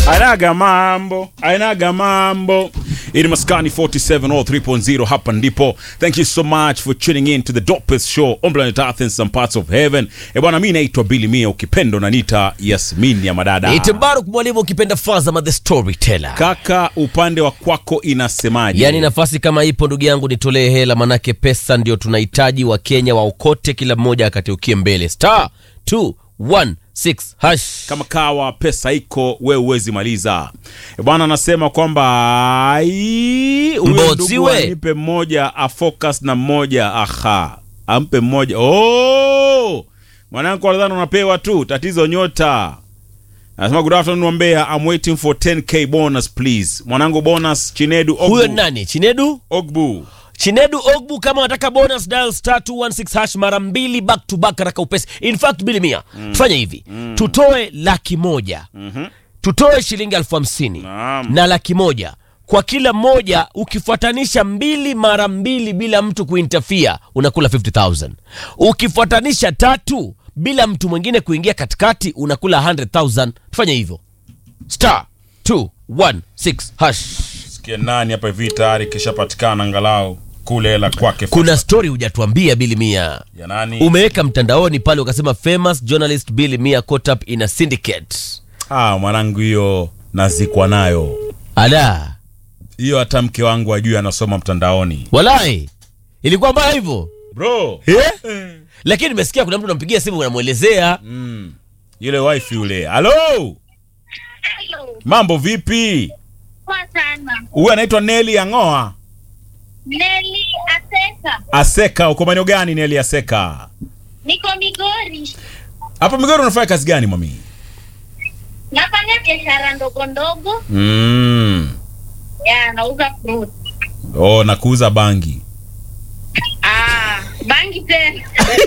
Ainaga mambo, ainaga mambo. Ini Maskani 47 or 3.0 hapa ndipo. Thank you so much for tuning in to the dopest show on planet Earth and some parts of heaven. E bwana, mimi naitwa Billy Mia, ukipendo na nita Yasmin ya madada. Itibaruk mwalimu ukipenda Fazama the storyteller. Kaka, upande wa kwako inasemaje? Yaani nafasi kama ipo ndugu yangu nitolee hela manake pesa ndio tunahitaji wa Kenya waokote kila mmoja akatiukie mbele. Star 216 hash. kama kawa pesa iko we uwezi maliza E bwana anasema kwamba ai, huyo Mbotsi ndugu we. anipe mmoja afocus na mmoja aha ampe mmoja oh! mwanangu nadhani unapewa tu tatizo nyota anasema good afternoon wambea I'm waiting for 10k bonus please mwanangu bonus chinedu ogbu, Huyo nani? Chinedu? ogbu. Chinedu Ogbu kama wataka bonus dial star 216 hash mara mbili back to back haraka upesi. In fact bili mia. Tufanye hivi. Tutoe laki moja. Tutoe shilingi elfu hamsini Naam. na laki moja kwa kila moja ukifuatanisha mbili mara mbili bila mtu kuintafia unakula 50000 ukifuatanisha tatu bila mtu mwingine kuingia katikati unakula 100000 tufanye hivyo star 216 hash sikia nani hapa hivi tayari kishapatikana angalau kule hela kwake kuna story hujatuambia bili mia ya nani umeweka mtandaoni pale ukasema famous journalist bili mia caught up in a syndicate ah mwanangu hiyo nazikwa nayo ala hiyo hata mke wangu ajui anasoma mtandaoni walai ilikuwa mbaya hivyo bro eh? lakini nimesikia kuna mtu unampigia simu unamwelezea mm. yule wife yule halo Hello. mambo vipi Poa sana. huyu anaitwa neli ang'oa Neli Aseka. aseka uko maeneo gani neli aseka Niko Migori. hapa migoro unafanya kazi gani mami Nafanya biashara ndogo ndogo. mm. Ya, nauza fruit. oh, na kuuza bangi Ah, bangi tena.